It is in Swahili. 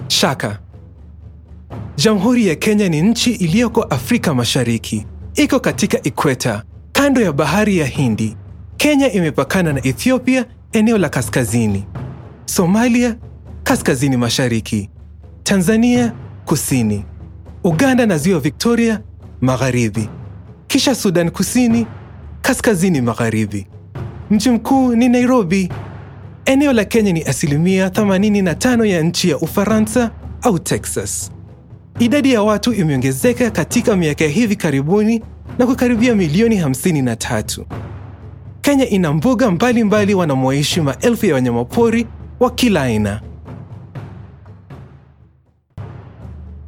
Shaka. Jamhuri ya Kenya ni nchi iliyoko Afrika Mashariki. Iko katika ikweta, kando ya bahari ya Hindi. Kenya imepakana na Ethiopia eneo la kaskazini, Somalia kaskazini mashariki, Tanzania kusini, Uganda na ziwa Victoria magharibi, kisha Sudan Kusini kaskazini magharibi. Mji mkuu ni Nairobi. Eneo la Kenya ni asilimia 85 ya nchi ya Ufaransa au Texas. Idadi ya watu imeongezeka katika miaka ya hivi karibuni na kukaribia milioni 53. Kenya ina mbuga mbalimbali wanamoishi maelfu ya wanyamapori wa kila aina.